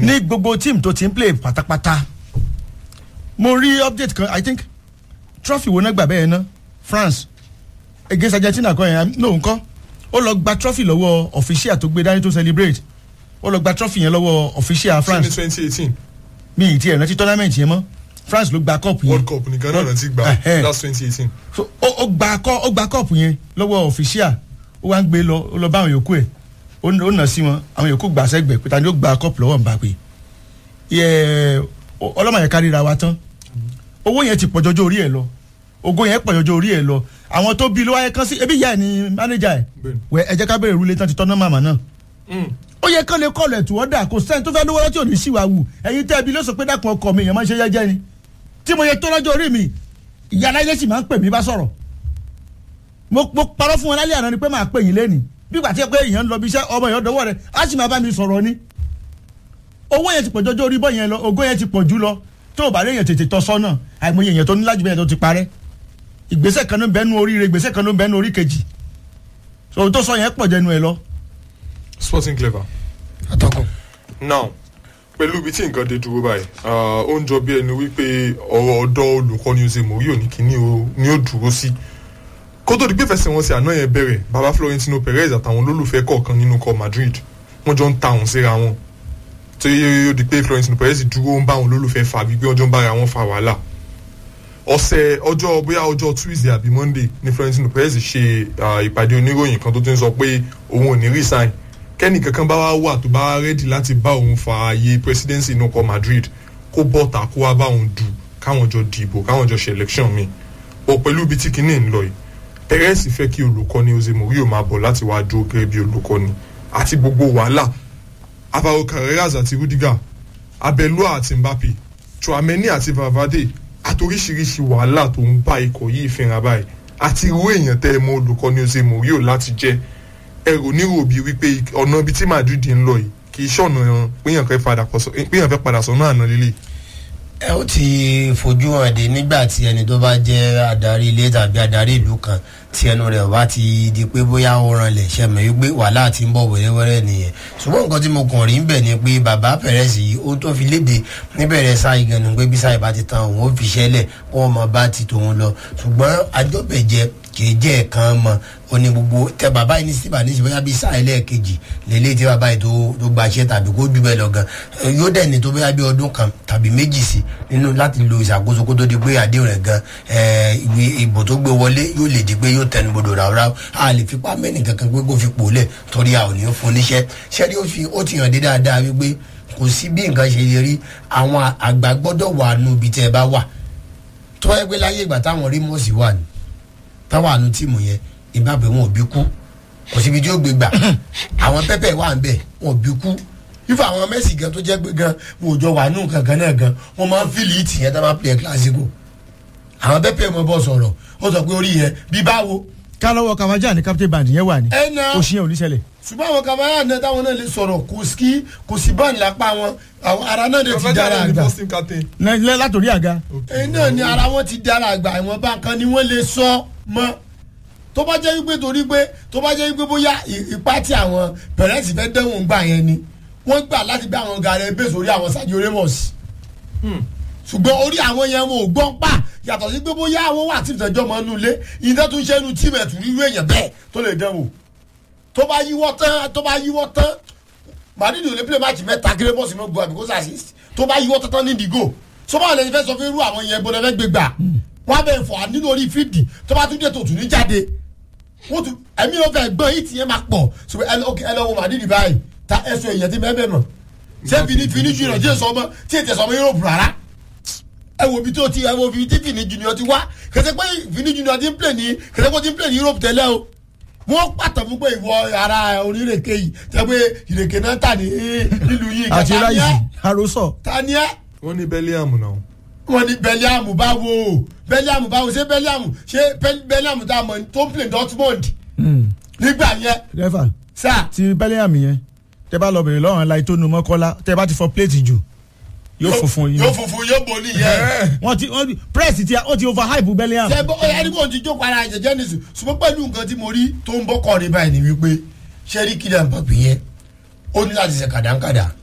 ní gbogbo team tó ti ń play pátápátá mo rí update kan i think trophy wo náà gbà bẹ́ẹ̀ ná france against argentina kan yẹn no nǹkan ó lọ gba trophy lọ́wọ́ official tó gbé dání tó celebrate ó lọ gba trophy yẹn lọ́wọ́ official ṣé ní france twenty eighteen mi ì tiẹ̀ rántí tournament yẹn mọ́ france ló gba cup yẹn world cup nìkan náà rántí gbà Ẹhẹ́. that's twenty eighteen. so ó ó gba kọ ó gba kọ́ọ̀pù yẹn lọ́wọ́ official ó wá ń gbé lọ ó lọ bá àwọn yòókù ẹ̀ ó n- ó nà sí wọn àwọn yòókù gbà sẹ́gbẹ̀ pé ta ni ó gba kọ́ọ̀pù lọ́wọ́ Mbappe yẹ ọlọ́mọ yẹn káríra wa tán owó yẹn ti pọ̀ jọjọ́ orí ẹ̀ lọ ògo yẹn pọ̀ jọjọ́ orí ẹ̀ lọ àwọn tó bí ló wáyé kan sí ebi ìyá ẹ̀ ni mánéjà ẹ̀ Bẹ́ẹ̀ni. wẹ ẹ jẹ́ ká bẹ̀rẹ̀ ìrúlé tán ti tọ́ná màmá náà Mm. ó yẹ kán lè kọ́ọ̀lù ẹ̀tù ọ̀dà kò sẹ́ni tó fẹ́ lówó lọ́tí òní sí wa wù ẹ̀yin tẹ́ ẹbí ló sọ pé dákun ọkọ mi èèyàn máa ń ṣe jẹ́jẹ́ ni tí mo yẹ tó lọ́jọ́ orí mi ìyá aláìlẹ́ sì máa ń pè mí bá sọ̀rọ̀ mo mo parọ́ fún wọn lálẹ́ àná ni pé máa pè yín lẹ́nìí bí gbà tí ẹ pé èèyàn ń lọ bí iṣẹ́ ọmọ èèyàn dọwọ́ rẹ̀ á sì máa bá mi sọ̀rọ̀ ni owó yẹn ti pọ̀ jọjọ́ orí bọ́ yẹn lọ ògo yẹn ti pọ̀ jù lọ tó o bá rí èèyàn tètè tọ́ sọ́nà àìmọye èèyàn tó ní lájú bẹ́ẹ̀ tó ti parẹ́ ìgbésẹ̀ kan ló ń bẹ́nu oríire ìgbésẹ̀ kan ló ń bẹ́nu orí kejì so ohun tó sọ yẹn pọ̀ jẹnu ẹ lọ sporting clever. atọ́kùn. now pẹ̀lú ibi tí nǹkan dé dúró báyìí ah, ó ń jọ bí ẹni wípé ọ̀rọ̀ ọ̀dọ́ olùkọ́ni Jose Mourinho ní kíní o ní ó dúró sí kó tó di pé fẹsẹ̀wọnsẹ̀ àná yẹn bẹ̀rẹ̀ baba Florentino Perez àtàwọn olólùfẹ́ kọ̀ọ̀kan nínú kọ Madrid wọ́n jọ ń ta òun síra wọn tó yẹ ó di pé Florentino Perez dúró ń bá àwọn olólùfẹ́ fà wípé wọ́n jọ ń bára wọn fa wàhálà ọ̀sẹ̀ ọjọ́ bóyá ọjọ́ Tuesday àbí Monday ni Florentino Perez ṣe ah, ìpàdé oníròyìn kan tó ti ń sọ pé òun ò ní resign kẹ́nì kankan bá wá wà tó bá wá rẹ́dì láti bá òun fa ààyè presidency inú ọkọ̀ Madrid kó bọ́ta kó wá bá òun dù káwọn jọ dìbò káwọn jọ ṣe election mi ò pẹ̀lú ibi tí kinní ń lọ yìí Perez fẹ́ kí olùkọ́ni Jose Mourinho máa bọ̀ láti wá dúró gẹ́gẹ́ bí olùkọ́ni àti gbogbo wàhálà Alvaro Carreras àti Rudiger Abelua àti Mbappe Chouameni àti Valverde àtoríṣiríṣi wàhálà tó ń bá ikọ̀ yìí fínra báyìí àti irú èèyàn tẹ́ ẹ mọ olùkọ́ni Jose Mourinho láti jẹ́ ẹrù nírò bíi wípé ọ̀nà ibi tí Madrid ń lọ yìí kì í ṣọ̀nà péyàn fẹ́ padà kọsọ- péyàn fẹ́ padà sọ̀nà àná lílé. ẹ ó ti fojú hàn dé nígbà tí ẹni tó bá jẹ́ adarí ilé tàbí adarí ìlú kan tí ẹnu rẹ̀ bá ti di pé bóyá ó ranlẹ̀ ṣe mọ̀ wípé wàhálà ti ń bọ̀ wẹ́rẹ́wẹ́rẹ́ nìyẹn ṣùgbọ́n nǹkan tí mo kàn rí ń bẹ̀ ni pé bàbá Perez yìí ó tó fi léde níbẹ̀rẹ̀ sáà ìgànnì pé bí sáà ìbá ti tan òun ó fi ṣẹlẹ̀ kó wọn mọ bá ti tòun lọ ṣùgbọ́n àjọbẹ̀jẹ kìí jẹ́ ẹ̀kan mọ́ ó ní gbogbo tẹ bàbá yìí ní síbà ní ìṣèwéyà bíi sáà ẹlẹ́ẹ̀kejì lélẹ́yìí tí bàbá yìí tó tó gbaṣẹ́ tàbí kó jù bẹ́ẹ̀ lọ gan Eh, yóò dẹ̀ ní tó bẹ́ẹ̀ bí ọdún kan tàbí méjì sí nínú láti lo ìṣàkóso kó tó di pé àdéhùn rẹ̀ gan eh, ìwé ìbò tó gbé wọlé yóò lè di pé yóò tẹnu bodò ráúráú a lè fipá mẹ́nì kankan pé kó fi pò lẹ̀ torí a ò ní fún níṣẹ́ ṣẹ́rí ó fi ó ti hàn dé dáadáa wípé kò sí bí nǹkan ṣe lè rí àwọn àgbà gbọ́dọ̀ wà nù ibi tẹ́ ẹ bá wà tó wáyé pé láyé ìgbà táwọn rí mọ́ọ̀sì wà ní táwọn àánú tíìmù yẹn ìbábẹ wọn ò bí kú kò síbi tí ó gbé gbà àwọn pẹpẹ wà ń bẹ wọn ò bí kú ifá àwọn mẹsì gan tó jẹ pé gan wọn ò jọ wà nù kankan náà gan wọn máa ń fìlì ìtì yẹn tá máa ń pè é kílásìkò àwọn pẹpẹ mọ bọ sọ̀rọ̀ ó sọ pé orí yẹn bí báwo. kálọ́wọ́ kàmájà ní captain band yẹn wà ní ẹ na oṣù yẹn ò ní ṣẹlẹ̀ ṣùgbọ́n àwọn kamara náà táwọn náà lè sọ̀rọ̀ kò sí kò sí báńkì lápá wọn àwọn ara náà lè ti dára Carvajal ni àgbà first team captain. Lẹ́- lẹ́- látòrí àga ẹ̀yin náà ni ara wọn ti dára àgbà ìwọ̀n bá kan ni wọ́n lè sọ mọ́ tó bá jẹ́ wípé torí pé tó bá jẹ́ wípé bóyá ì- ipá tí àwọn pẹ̀rẹ́ǹtì fẹ́ dẹ́wọ̀n gbà yẹn ni wọ́n gbà láti gbé àwọn gàrẹ́ bẹ́ẹ̀ sórí àwọn Sergio Ramos ṣùgbọ́n orí àwọn yẹn wọn ò gbọ́n pa yàtọ̀ sí pé bóyá àwọn wà tí ìtẹ́jọ́ mọ́ nú ilé ìdá tún ṣe inú tíìmù ẹ̀tù rírú èèyàn bẹ́ẹ̀ tó lè dẹ́wò tó bá yíwọ́ tán tó bá yíwọ́ tán Madrid ò lè play match mẹ́ta kí Ramos mọ́ gbọ́ àbíkó assist tó bá yíwọ́ tán tán ní ìdìgò sọ́mọ́ lẹ́yìn fẹ́ sọ fún irú àwọn yẹn bọ́dọ̀ fẹ́ gbé gbà wọ́n á bẹ̀ fọ́ nínú orí fídì tó bá tún dé tó tún ní jáde wọ́n tún ẹ̀mí ló fẹ́ gbọ́n yìí tìyẹn máa pọ̀ ṣùgbọ́n ẹ lọ- ẹ lọ wo Madrid báyìí ta ẹ̀sùn èèyàn ti mẹ́bẹ̀ mọ̀ ṣé fini fini junior jẹ́ sọmọ tí ètè sọmọ Europe rárá ẹ wo ibi tó ti ẹ wo ibi tí fini junior ti wá kẹsẹ pé fini junior ti ń play ní kẹsẹ pé ti ń play ní Europe tẹ́lẹ̀ o wọ́n pàtó fún pé ìwọ ara onírèké yìí tẹ́ pé ìrèké náà tà ní nílùú yìí àti kẹta ní ráìsì ẹ àròsọ ta ni ẹ wọ́n ní Bellingham náà. wọ́n ní Bellingham báwo Bellingham báwo ṣé Bellingham ṣé Be- Bellingham tá a mọ̀ tó ń play Dortmund nígbà yẹn rẹ́fà sáà ti Bellingham yẹn tẹ bá lọ bèrè lọ́rùn láì tó nu mọ́kọ́lá tẹ bá ti fọ pléètì jù yóò funfun yìí yóò funfun yóò boli yẹn. wọ́n ti wọ́n ti press ti ó ti over hype Bellingham ṣe bọ́ ẹni kò ti jókòó ara jẹjẹ ní sùn ṣùgbọ́n pẹ̀lú nǹkan tí mo rí tó ń bọ́ kọ́ ní báyìí ni wípé ṣé rí Kylian Mbappé yẹn ó ní láti ṣe kàdánkàdá